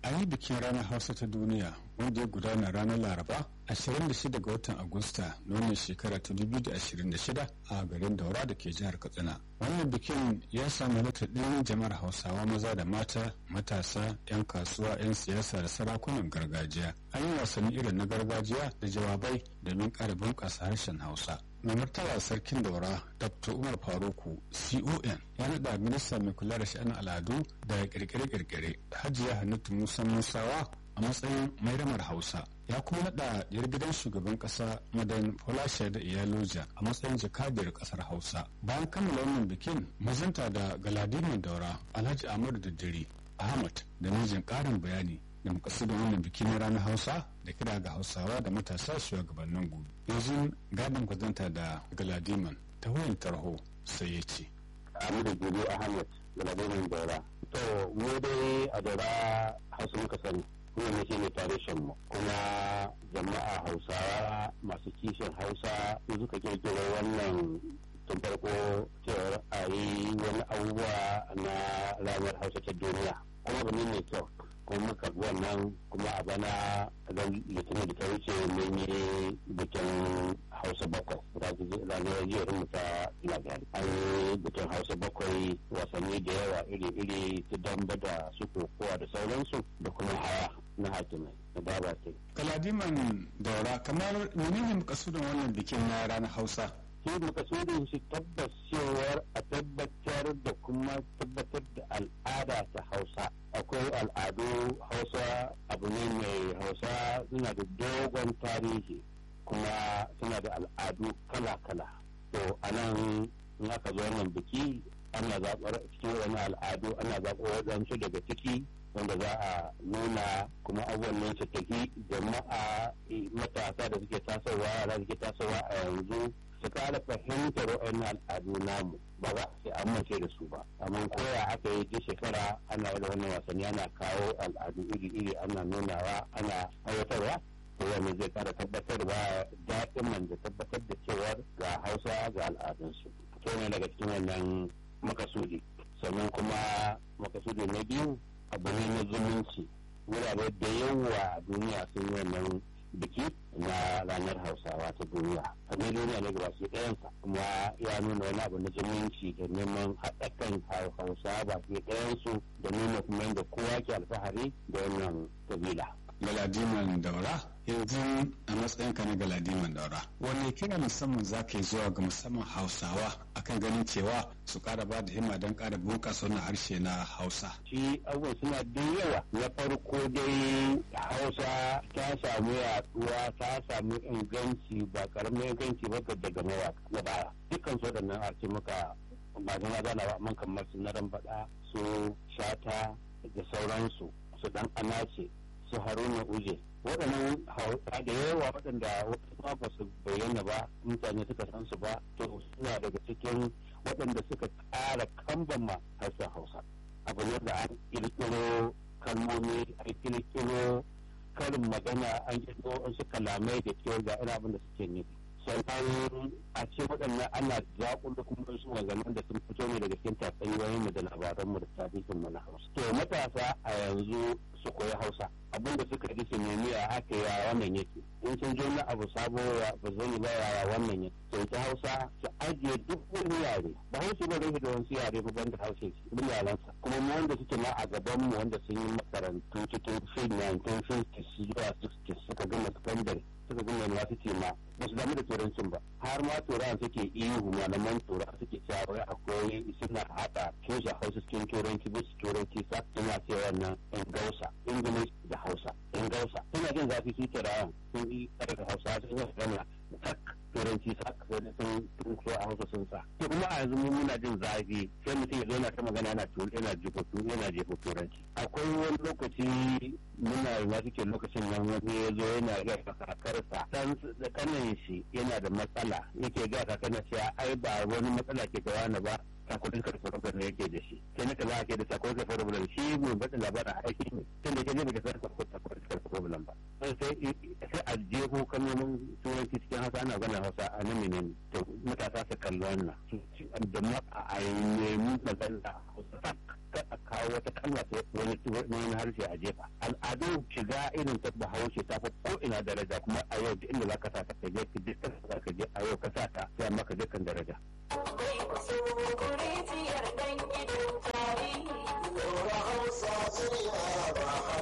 an yi bikin ranar hausa ta duniya wanda ya gudana ranar laraba 26 ga watan agusta na wannan shekara ta 2026 a garin daura da ke jihar katsina wannan bikin ya samu halartar ɗin jama'ar hausawa maza da mata matasa 'yan kasuwa 'yan siyasa da sarakunan gargajiya an yi wasanni irin na gargajiya da jawabai domin ƙara bunƙasa harshen hausa mai martaba sarkin daura dr umar faruku con ya naɗa minista mai kula da sha'anin al'adu da kirkire-kirkire hajiya hannatu musa musawa a matsayin mairamar hausa ya kuma naɗa yar gidan shugaban ƙasa madan folashe da iyaloja a matsayin jakadiyar ƙasar hausa bayan kammala wannan bikin mazanta da galadiman daura alhaji ahmadu daddare ahmad da mijin ƙarin bayani da makasudin wannan biki na ranar hausa da kira ga hausawa da matasa shugabannin gobe yanzu gadon kwazanta da galadiman ta wayan tarho sai ya ce Amadu Gudu Ahmad galadiman daura to mu dai a daura hausa muka sani kuma ne shine tarihin mu kuma jama'a hausawa masu kishin hausa su suka kirkiro wannan tun farko cewar a yi wani abubuwa na ranar hausa ta duniya kuma ba mai kyau kuma muka wannan kuma a bana don litinin da ta wuce mun yi bikin hausa bakwai ranar jiyar mu ta lagari an yi bikin hausa bakwai wasanni da yawa iri-iri ta damba da su kokowa da sauransu da kuma hawa na hakimai da daba ce. kaladiman daura kamar menene makasudin wannan bikin na ranar hausa shi makasudin shi tabbas cewar a tabbatar da kuma tabbatar da al'ada ta hausa akwai al'adu hausa abu ne mai hausa suna da dogon tarihi kuma suna da al'adu kala-kala to a nan in aka zo wannan biki ana zaɓar cikin wani al'adu ana zaɓar waɗansu daga ciki wanda za a nuna kuma abubuwan nan su tafi jama'a matasa da suke tasowa yara suke tasowa a yanzu su kara fahimtar wa'annan al'adu namu ba za a amince da su ba amma koya aka yi duk shekara ana da wannan wasanni ana kawo al'adu iri-iri ana nunawa ana aiwatarwa to wannan zai kara tabbatarwa daɗin man da tabbatar da cewar ga hausa ga al'adunsu to ne daga cikin wannan makasudi sannan kuma makasudi na biyu abu ne na zumunci wurare da yawa a duniya sun yi wannan biki na ranar hausawa ta duniya a ne duniya ne gaba ɗayansa kuma ya nuna wani abu na zumunci da neman haɗa kan hausa ba ke ɗayansu da nuna kuma yadda kowa ke alfahari da wannan kabila galadiman daura yanzu a matsayinka na galadiman daura wani kira musamman za ka yi zuwa ga musamman hausawa akan ganin cewa su kara ba da himma don kara bunƙasa wannan harshe na hausa shi abubuwan suna da yawa na farko dai hausa ta samu yaduwa ta samu inganci ba karamin inganci ba daga mawaka na baya dukkan su waɗannan a ce muka ba zama zana ba man kamar su na faɗa su shata da sauransu su dan anace su haruna uje waɗannan hausa da yawa waɗanda wasu ba su bayyana ba mutane suka san su ba to suna daga cikin waɗanda suka ƙara kambama harshen hausa abu ne da an ƙirƙiro kalmomi an ƙirƙiro karin magana an ƙirƙiro wasu kalamai da ke ga ina abin da suke nufi sannan a ce waɗannan ana zaƙulo kuma wasu maganganun da sun fito ne daga cikin tatsuniyoyin mu da labaranmu da tarihin mu na hausa to matasa a yanzu su koyi hausa abin da suka ji su nemi a aka ya wannan yake in sun je na abu sabo ya ba zai ba ya wannan yake to ta hausa su ajiye duk wani yare ba hausa ba zai da wasu yare ba banda hausa shi bin yaransa kuma mu wanda suke ma a gaban mu wanda sun yi makarantu cikin fin 1950 zuwa 60 suka gama sakandare suka gama university ma ba su damu da turancin ba har ma turawan suke ihu malaman turawa suke cewa wai akwai suna haɗa tushen hausa cikin turanci bisa turanci sa suna cewa wannan in gausa english da hausa in gausa suna jin zafi su turawan sun yi ƙarfi hausa sun yi gana tak turanci sa sun sun so a hausa sun sa to kuma a yanzu mun muna jin zafi sai mutum ya zo yana ta magana yana yana jefa yana jefa turanci akwai wani lokaci muna yi wasu ke lokacin nan wani ya zo yana ga kakarsa dan da kanin shi yana da matsala yake ga kakarsa cewa ai ba wani matsala ke ga wani ba sakonin karfafa ne yake da shi sai na kaza ake da sakonin karfafa da shi mu bada labarin aiki ne tun da kaje baka san sakonin karfafa ba sai sai a jeho kalmomin turanci cikin hausa ana gana hausa a nan menene to matasa su kalli wannan da ma a nemi magana hausa ka a kawo wata kalma ta wani wani harshe a jefa al'adun shiga irin ta bahaushe ta fi ko ina daraja kuma a yau duk inda za ka sa ta ka je ka je ka je a yau ka sa ta sai amma ka je kan daraja. Akwai wasu